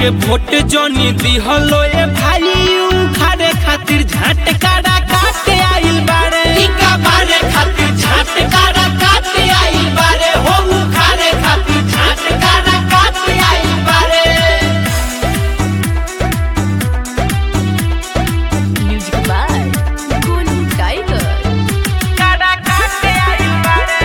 के वोट जोनी दिहलो ए भाई उखाड़े खातिर झटकारा काटे आइल बारे टीका मारे खातिर झटकारा काटे आइल बारे हो उखाड़े खातिर झटकारा काटे आइल बारे Music by Golu Tiger. कारा काटे आइल बारे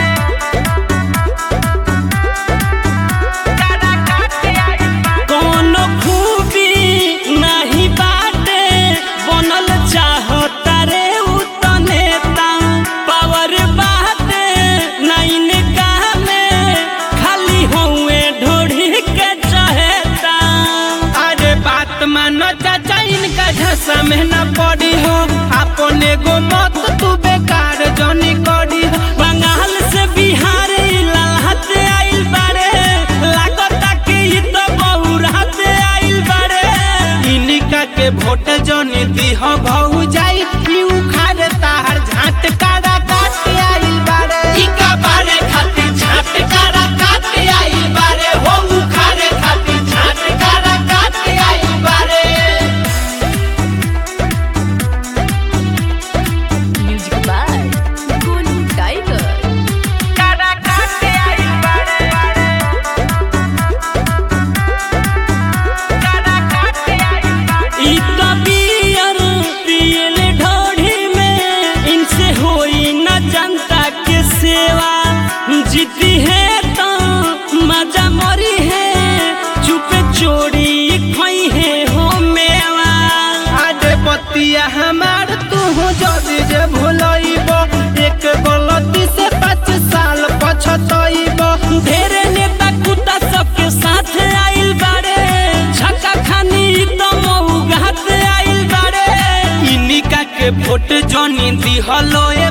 कारा काटे आइल बारे कोनो खूबी नाही बाटे बनल चाहता रे उतने ता पावर बाटे नाइन कामे खाली हुए ढोढ़ी के चहेता अरे बात मानो चाचा इनका झसा में न पड़ी हो अपने गो मत तू बेकार जनी करी हो बंगाल से बिहार ई ललहत आइल बारे लागता कि ई तो बहुरात आइल बारे इनिका के वोट जनी दिह भौ जाई ई उखाड़ तार झाट कारा काट आइल बारे इका बारे खातिर झाट कारा काट आइल बारे हो उखाड़े खातिर झाट कारा काट आइल बारे Music by Golu Tiger. कारा काट आइल बारे कारा काट आइल बारे ई तो बियर पियल ढोढ़ी में इनसे होई न जनता के सेवा जीती है तो मजा मरी है चुपे चोरी खोई है हो मेवा आडे बतिया हमार तू जदी जे भुलइब एक गलती से पाँच साल पछतइब ढेरे नेता कुत्ता सबके साथ आइल बारे झका खानी तो मऊ घात आइल बारे इनिका के वोट जनी दिहलो ए